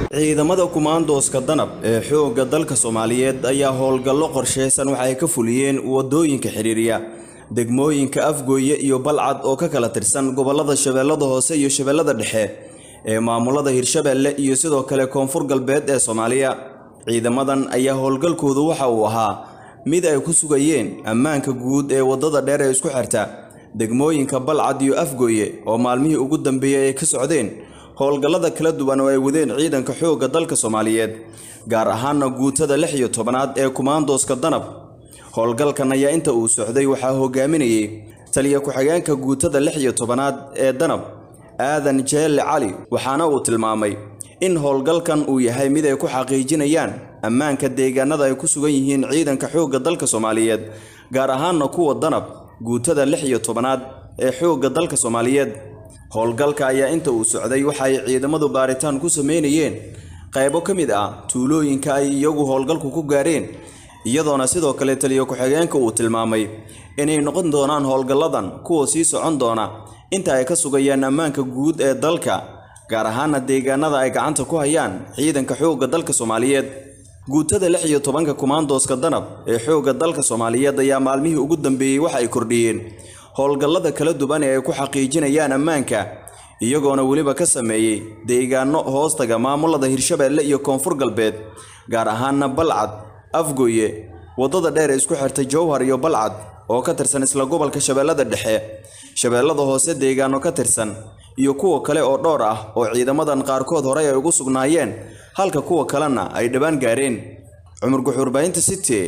ciidamada kumaandooska danab ee xoogga dalka soomaaliyeed ayaa howlgallo qorsheysan waxa ay ka fuliyeen wadooyinka xiriirya degmooyinka afgooye iyo balcad oo ka kala tirsan gobolada shabeellada hoose iyo shabeellada dhexe ee maamulada hirshabeelle iyo sidoo kale koonfur galbeed ee soomaaliya ciidamadan ayaa howlgalkoodu waxa uu ahaa mid ay ku sugayeen ammaanka guud ee waddada dheer ee isku xirta degmooyinka balcad iyo afgooye oo maalmihii ugu dambeeyey ay ka socdeen howlgallada kala duwan oo ay wadeen ciidanka xoogga dalka soomaaliyeed gaar ahaana guutada lix iyo tobanaad ee kumaandooska danab howlgalkan ayaa inta uu socday waxaa hogaaminayay taliya ku-xigeenka guutada lix iyo tobanaad ee danab aadan jeelle cali waxaana uu tilmaamay in howlgalkan uu yahay mid ay ku xaqiijinayaan ammaanka deegaanada ay ku sugan yihiin ciidanka xoogga dalka soomaaliyeed gaar ahaana kuwa danab guutada lix iyo tobanaad ee xoogga dalka soomaaliyeed howlgalka ayaa inta uu socday waxa ay ciidamadu baaritaan ku sameynayeen qaybo ka mid ah tuulooyinka ay iyagu howlgalku ku gaareen iyadoona sidoo kale taliya ku-xigeenka uu tilmaamay inay noqon doonaan howlgalladan kuwa sii socon doona inta ay ka sugayaan ammaanka guud ee dalka gaar ahaana deegaanada ay gacanta ku hayaan ciidanka xoogga dalka soomaaliyeed guutada lix iyo tobanka kumaandooska danab ee xoogga dalka soomaaliyeed ayaa maalmihii ugu dambeeyey waxa ay kordhiyeen howlgallada kala duwan ee ay ku xaqiijinayaan ammaanka iyagoona weliba ka sameeyey deegaano hoostaga maamulada hirshabeelle iyo koonfur galbeed gaar ahaana balcad afgooye waddada dheer ee isku xirta jowhar iyo balcad oo ka tirsan isla gobolka shabeellada dhexe shabeellada hoose deegaano ka tirsan iyo kuwa kale oo dhowr ah oo ciidamadan qaarkood horey ay ugu sugnaayeen halka kuwa kalena ay dhowaan gaareen cumar guxuurbahinta city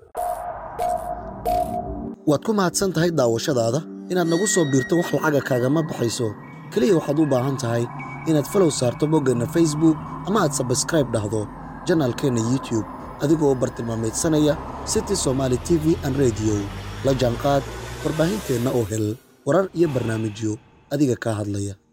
waad ku mahadsan tahay daawashadaada inaad nagu soo biirto wax lacaga kaagama baxayso keliya waxaad u baahan tahay inaad falow saarto boggeenna facebook ama aad sabskraib dhahdo janaalkeenna youtube adigoo u bartilmaamaydsanaya city somaali t v an rediyo la jaanqaad warbaahinteenna oo hel warar iyo barnaamijyo adiga kaa hadlaya